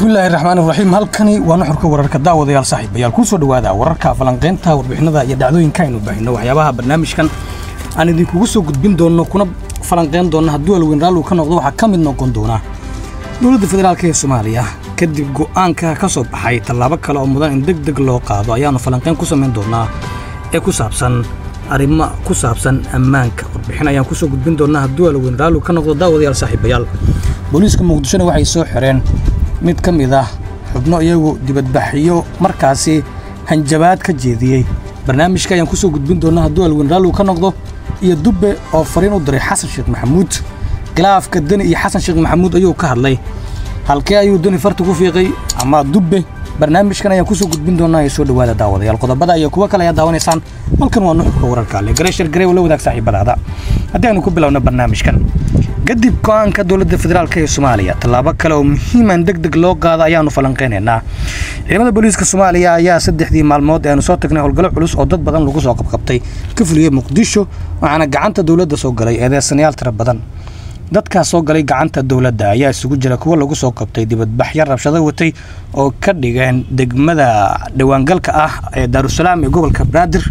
bismillaahi raxmaan iraxiim halkani waa nuxurka wararka daawadayaal saaxiibayaal kuu soo dhowaada wararka falanqaynta warbixinada iyo dhacdooyinka aynu baahino waxyaabaha barnaamijkan aan idinkugu soo gudbin doonno kuna falanqayn doonna hadduu alweyn raalligu ka noqdo waxaa ka mid noqon doona dowladda federaalk ee soomaaliya kadib go'aanka ka soo baxay tallaabo kale oo mudan in deg deg loo qaado ayaannu falanqayn ku samayn doonnaa ee ku saabsan arrimo ku saabsan ammaanka warbixin ayaan kusoo gudbin doonnaa hadduu alweyn raalligu ka noqdo daawadayaal saaxiibayaal booliiska muqdishona waxay soo xireen mid ka mid ah xubno iyagu dibadbaxyo markaasi hanjabaad ka jeediyey barnaamijka ayaan kusoo gudbin doonnaa hadduu alweyn raalligu ka noqdo iyo dubbe oo fariin u diray xasan sheekh maxamuud khilaafka deni iyo xasan sheekh maxamuud ayuu ka hadlay halkee ayuu deni farta ku fiiqay ama dubbe barnaamijkan ayaan kusoo gudbin doonnaa ee soo dhowaada daawadayaal qodobada iyo kuwo kale ayaa daawanaysaan halkan waa nuxurka wararka ale gareeshar garey oo la wadaag saaxiibadaada haddii aynu ku bilowno barnaamijkan kadib go'aanka dowladda federaalk ee soomaaliya tallaabo kale oo muhiiman deg deg loo qaado ayaannu falanqaynaynaa ciidamada booliiska soomaaliya ayaa saddexdii maalmood eanu soo tagnay howlgallo culus oo dad badan lagu soo qabqabtay ka fuliyey muqdisho waxaana gacanta dowladda soo galay eedeysanayaal tiro badan dadkaas soo galay gacanta dowladda ayaa isugu jira kuwo lagu soo qabtay dibadbaxyo rabshado watay oo ka dhigeen degmada dhawaangalka ah ee daarusalaam ee gobolka banaadir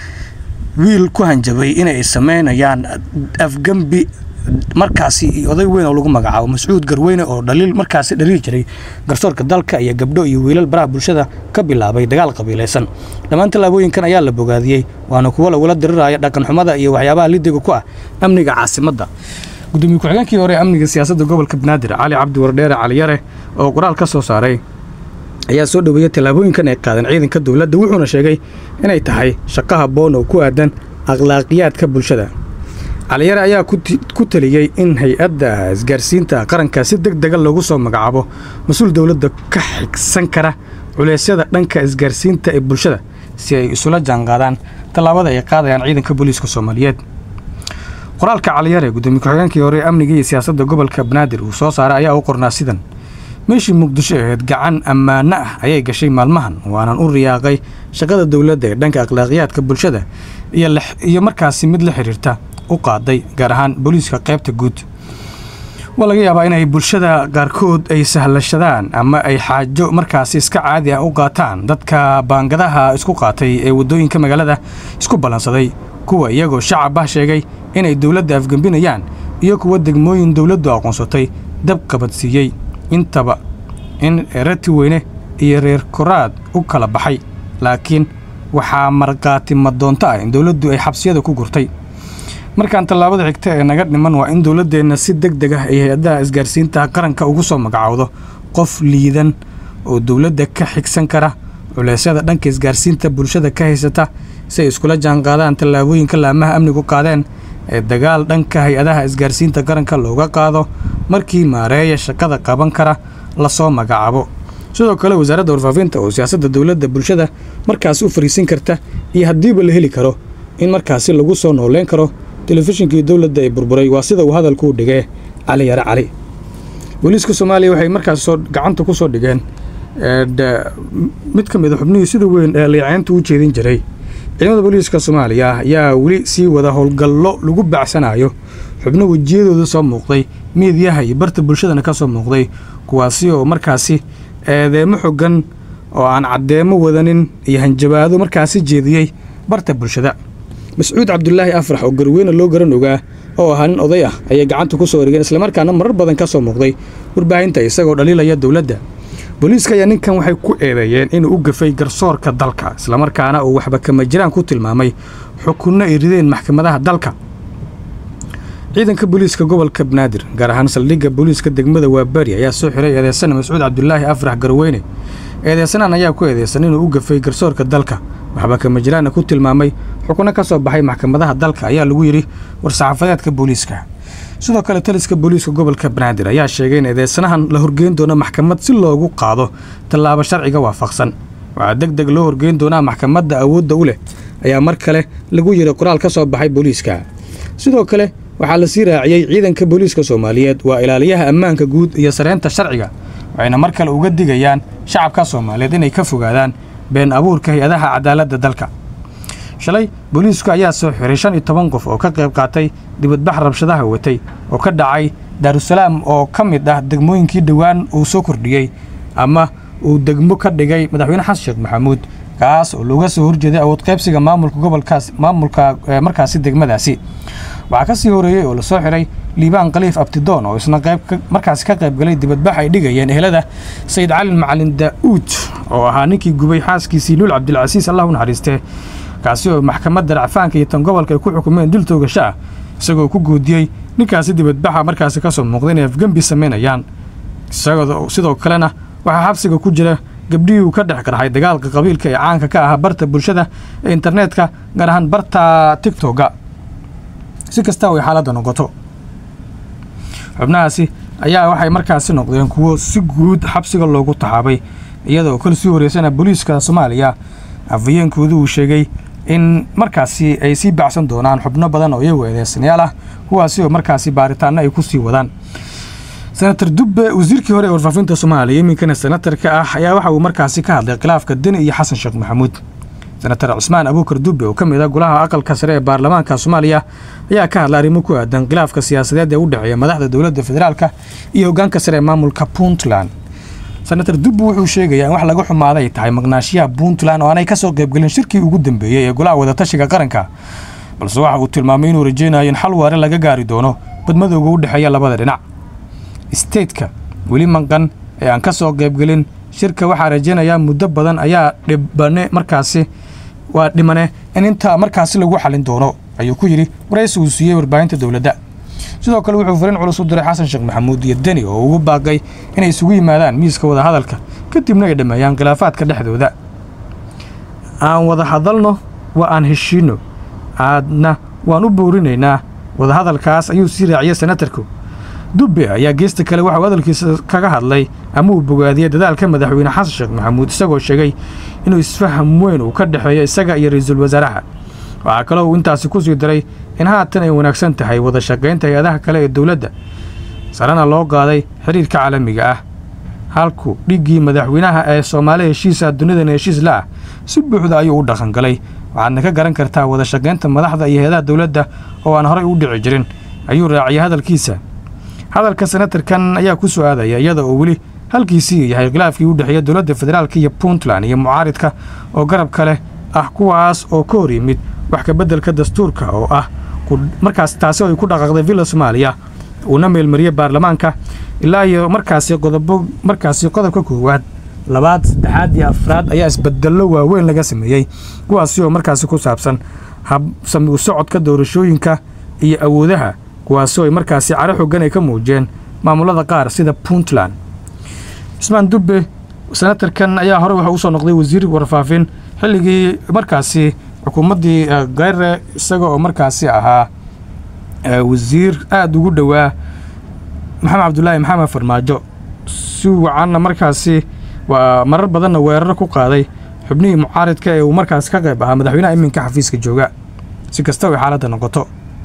wiil ku hanjabay inay samaynayaan afgembi markaasi oday weyn oo lagu magacaabo mascuud garweyne oo dhaliil markaasi dhaliil jiray garsoorka dalka iyo gabdho iyo wiilal baraha bulshada ka bilaabay dagaal qabiilaysan dhammaan tallaabooyinkan ayaa la bogaadiyey waana kuwo lagula diriraya dhaqanxumada iyo waxyaabaha lidiga ku ah amniga caasimadda gudoomiye ku-xigeenkii hore ee amniga siyaasadda gobolka banaadir cali cabdi wardheere caliyare oo qoraal ka soo saaray ayaa soo dhoweeyey tallaabooyinkan ay qaadeen ciidanka dowladda wuxuuna sheegay inay tahay shaqo habboon oo ku aadan akhlaaqiyaadka bulshada caliyare ayaa ku taliyey in hay-adda isgaarsiinta qaranka si deg dega loogu soo magacaabo mas-uul dowladda ka xigsan kara culeysyada dhanka isgaarsiinta ee bulshada si ay isula jaanqaadaan tallaabada ay qaadayaan ciidanka booliiska soomaaliyeed qoraalka caliyare gudoomiye ku-xigeenkii hore amniga iyo siyaasadda gobolka banaadir uu soo saaray ayaa u qornaa sidan meeshii muqdisho aheyd gacan ammaano ah ayay gashay maalmahan waanan u riyaaqay shaqada dowladda ee dhanka akhlaaqiyaadka bulshada iyo markaasi mid la xidhiirta u qaaday gaar ahaan booliiska qaybta guud waa laga yaabaa inay bulshada qaarkood ay sahlashadaan ama ay xaajo markaasi iska caadi ah u qaataan dadka baangadaha isku qaatay ee waddooyinka magaalada isku ballansaday kuwa iyagoo shacab ah sheegay inay dowladda afgembinayaan iyo kuwa degmooyin dowladdu aqoonsatay dab qabadsiiyey intaba in rati weyne iyo reer koraad u kala baxay laakiin waxaa markhaati madoonto ah in dowladdu ay xabsiyada ku gurtay markaan tallaabada xigta ee naga dhiman waa in dowladdeenna si deg deg ah ay hay-adaha isgaarsiinta qaranka ugu soo magacaawdo qof liidan oo dowladda ka xigsan kara culeysyada dhanka isgaarsiinta bulshada ka haysata si ay iskula jaanqaadaan tallaabooyinka laamaha amnigu qaadeen ee dagaal dhanka hay-adaha isgaarsiinta qaranka looga qaado markii maareeya shaqada qaban kara lasoo magacaabo sidoo kale wasaaradda warfaafinta oo siyaasadda dowladda bulshada markaasi u fariisin karta iyo haddiiba la heli karo in markaasi lagu soo nooleyn karo telefishinkii dowladda ee burburay waa sida uu hadalkuu dhigee cali yare cali booliiska soomaaliya waxay markaas soo gacanta ku soo dhigeen mid ka mid a xubnihii sida weyn ee liicaynta u jeedin jiray ciidamada booliiska soomaaliya ayaa weli sii wada howlgallo lagu bacsanayo xubno wejiyadooda soo muuqday miidyaha iyo barta bulshadana ka soo muuqday kuwaasi oo markaasi eedeemo xogan oo aan caddeemo wadanin iyo hanjabaado markaasi jeediyey barta bulshada mascuud cabdulaahi afrax oo garweyne loo garan ogaa oo ahaa nin oday ah ayay gacanta ku soo wareegeen islamarkaana marar badan ka soo muuqday warbaahinta isagoo dhaliilaya dowladda booliiska ayaa ninkan waxay ku eedeeyeen inuu u gafay garsoorka dalka islamarkaana uu waxba kama jiraan ku tilmaamay xukunno ay rideen maxkamadaha dalka ciidanka booliiska gobolka banaadir gaar ahaan saldhigga booliiska degmada waabari ayaa soo xiray eedeysana mascuud cabdulaahi afrax garweyne eedeysanaan ayaa ku eedeysan inuu u gafay garsoorka dalka waxba kama jiraanna ku tilmaamay xukunno ka soo baxay maxkamadaha dalka ayaa lagu yidhi war-saxaafadeedka booliiska sidoo kale taliska booliiska gobolka banaadir ayaa sheegay in eedeysanahan la horgeyn doono maxkamad si loogu qaado tallaabo sharciga waafaqsan waxaa deg deg loo horgeyn doonaa maxkamadda awoodda u leh ayaa mar kale lagu yidhi qoraal ka soo baxay booliiska sidoo kale waxaa la sii raaciyey ciidanka booliiska soomaaliyeed waa ilaaliyaha ammaanka guud iyo sareynta sharciga waxayna mar kale uga digayaan shacabka soomaaliyeed inay ka fogaadaan been abuurka hay-adaha cadaaladda dalka shalay booliisku ayaa soo xiray shan iyo toban qof oo ka qayb qaatay dibadbax rabshadaha watay oo ka dhacay daarusalaam oo ka mid ah degmooyinkii dhowaan uu soo kordhiyey ama uu degmo ka dhigay madaxweyne xasan sheekh maxamuud kaas oo looga soo horjeeday awood qaybsiga maamulka gobolkaas maamulka markaasi degmadaasi waxaa ka sii horeeyey oo lasoo xiray liibaan khaliif abtidoon oo isna qayb markaasi ka qaybgalay dibadbax ay dhigayeen ehelada sayid cali macalin daa'uud oo ahaa ninkii gubay xaaskiisii luul cabdilcasiis allah u naxariistee kaasi oo maxkamadda racfaanka iyo tan gobolka ay ku xukumeen dil toogasho ah isagoo ku guudiyey ninkaasi dibadbaxa markaasi ka soo muuqday inay afgembi samaynayaan isagoo sidoo kalena waxaa xabsiga ku jira gabdhihii uu ka dhex qarxay dagaalka qabiilka ee caanka ka ahaa barta bulshada ee internetka gaar ahaan barta tigtoga si kasta ay xaaladda noqoto xubnahaasi ayaa waxay markaasi noqdeen kuwo si guud xabsiga loogu taxaabay iyadoo kal sii horeysana booliiska soomaaliya afhayeenkoodu uu sheegay in markaasi ay sii bacsan doonaan xubno badan oo iyagu eedeysanayaal ah kuwaasi oo markaasi baaritaanno ay ku sii wadaan senator dubbe wasiirkii hore ee warfaafinta soomaaliya iminkana senatarka ah ayaa waxa uu markaasi ka hadlay khilaafka deni iyo xasan sheekh maxamuud senatar cusmaan abuukar dubbe oo ka mid ah golaha aqalka sare ee baarlamaanka soomaaliya ayaa ka hadlay arrimo ku aadan khilaafka siyaasadeed ee u dhexeeya madaxda dowladda federaalka iyo hoggaanka sare ee maamulka puntland senator dubbe wuxuu sheegayaa in wax laga xumaaday ay tahay maqnaashiyaha puntland oo aanay ka soo qaybgelin shirkii ugu dambeeyey ee golaha wadatashiga qaranka balse waxa uu tilmaamay inuu rajaynayo in xal waare laga gaari doono badmadowga u dhexeeya labada dhinac isteedka weli manqan ee aan ka soo qaybgelin shirka waxaa rajaynayaa muddo badan ayaa dhibane markaasi waa dhimane in intaa markaasi lagu xalin doono ayuu ku yidhi waraysi uu siiyey warbaahinta dowladda sidoo kale wuxuu fariin culus u diray xasan sheekh maxamuud iyo deni oo ugu baaqay inay isugu yimaadaan miiska wadahadalka kadibna ay dhammeeyaan khilaafaadka dhexdooda aan wada hadalno waa aan heshiinno aadna waan u boorinaynaa wadahadalkaas ayuu sii raaciyey senatarku dubbe ayaa geesta kale waxauu hadalkiisa kaga hadlay ama uu bogaadiyey dadaalka madaxweyne xasan sheekh maxamuud isagoo sheegay inuu isfaham weyn uu ka dhexeeyo isaga iyo ra-iisul wasaaraha waxaa kaloo uu intaasi ku sii daray in haatan ay wanaagsan tahay wada shaqaynta hay-adaha kale ee dowladda sarena loo qaaday xidhiirka caalamiga ah halku dhiggii madaxweynaha ee soomaali heshiisa dunidana heshiis la ah si buuxda ayuu u dhaqangalay waxaadna ka garan kartaa wada shaqaynta madaxda iyo hay-adaha dowladda oo aan horay u dhici jirin ayuu raaciyay hadalkiisa hadalka senatarkan ayaa ku soo aadaya iyada oo weli halkiisii yahay khilaafkii u dhexeeya dowladda federaalka iyo puntland iyo mucaaridka oo garab kale ah kuwaas oo ka hor yimid wax ka beddelka dastuurka oo ah markaas taasi oo ay ku dhaqaaqday villa soomaaliya uuna meelmariyey baarlamaanka ilaa iyo markaasi qodobo markaasi qodobka koowaad labaad saddexaad iyo afraad ayaa isbedello waaweyn laga sameeyey kuwaasi oo markaasi ku saabsan habsami u socodka doorashooyinka iyo awoodaha kuwaasoo ay markaasi caro xoogan ay ka muujiyeen maamulada qaar sida puntland cismaan dubbe senatarkan ayaa hore waxa usoo noqday wasiir warfaafin xilligii markaasi xukuumaddii kheyre isaga oo markaasi ahaa wasiir aada ugu dhowaa maxamed cabdulaahi maxamed farmaajo si wacanna markaasi waa marar badanna weeraro ku qaaday xubnihii mucaaridka ee uu markaasi ka qayb ahaa madaxweynaha iminka xafiiska jooga si kastaba ay xaaladda noqoto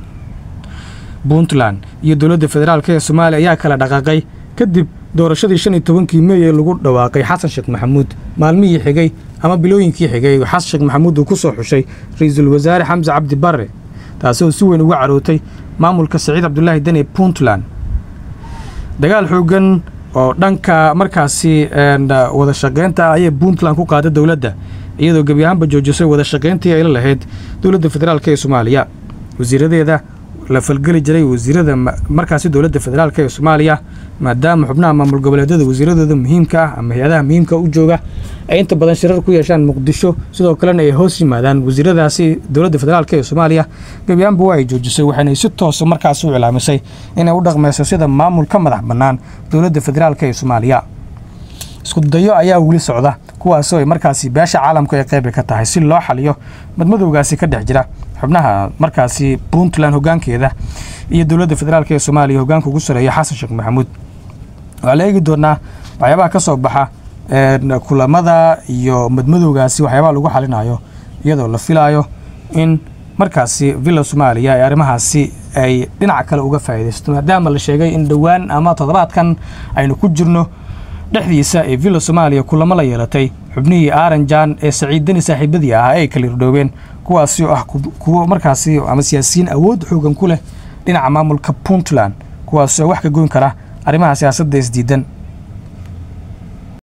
puntland iyo dowladda federaalk ee soomaaliya ayaa kala dhaqaaqay kadib doorashadii shan iyo tobankii mey ee lagu dhawaaqay xasan sheekh maxamuud maalmihii xigay ama bilooyinkii xigay xasan sheekh maxamuud uu ku soo xushay ra-iisul wasaare xamse cabdi barre taasoo si weyn uga carootay maamulka saciid cabdulaahi deni puntland dagaal xoogan oo dhanka markaasi wada shaqaynta ah ayay puntland ku qaaday dowladda iyadoo gebi ahaanba joojisay wada shaqayntii ay la lahayd dowladda federaalk ee soomaaliya wasiiradeeda la falgeli jiray wasiirada markaasi dowladda federaalk ee soomaaliya maadaama xubnaha maamul goboleedyada wasiiradooda muhiimka ah ama hay-adaha muhiimka u jooga ay inta badan shirar ku yeeshaan muqdisho sidoo kalena ay hoos yimaadaan wasiiradaasi dowladda federaalk ee soomaaliya gebiyaanba waa ay joojisay waxaanay si toosa markaas u cilaamisay inay u dhaqmayso sida maamul ka madax bannaan dowladda federaalk ee soomaaliya iskudayo ayaa weli socda kuwaasoo ay markaasi beesha caalamku ay qaybi ka tahay si loo xaliyo madmadowgaasi ka dhex jira xubnaha markaasi puntland hoggaankeeda iyo dowladda federaalk ee soomaaliya hoggaanka ugu sareeya xasan sheekh maxamuud waxaa la eegi doonaa waxyaabaha ka soo baxa kulamada iyo madmadowgaasi waxyaabaha lagu xalinayo iyadoo la filaayo in markaasi villa soomaaliya ee arrimahaasi ay dhinac kale uga faa'iidaysato maadaama la sheegay in dhowaan ama toddobaadkan aynu ku jirno dhexdiisa ee villa soomaaliya kulamo la yeelatay xubnihii aaranjan ee saciid deni saaxiibadii ahaa ay kala irdhoobeen kuwaasi oo ah kuwo markaasi ama siyaasiyiin awood xoogan ku leh dhinaca maamulka puntland kuwaasoo wax ka goyn kara arrimaha siyaasadda isdiidan